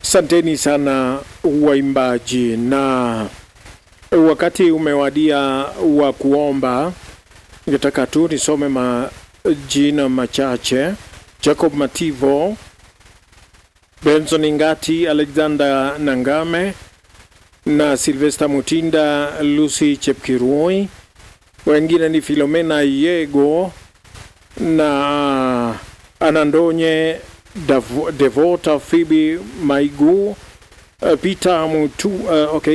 Asanteni sana waimbaji, na wakati umewadia wa kuomba. Ningetaka tu nisome majina machache: Jacob Mativo, Benson Ngati, Alexander Nangame na Silvester Mutinda, Lucy Chepkirui. Wengine ni Filomena Yego na Anandonye Dav- Devota, Phoebe Maigu, uh, Peter Mutu, uh, okay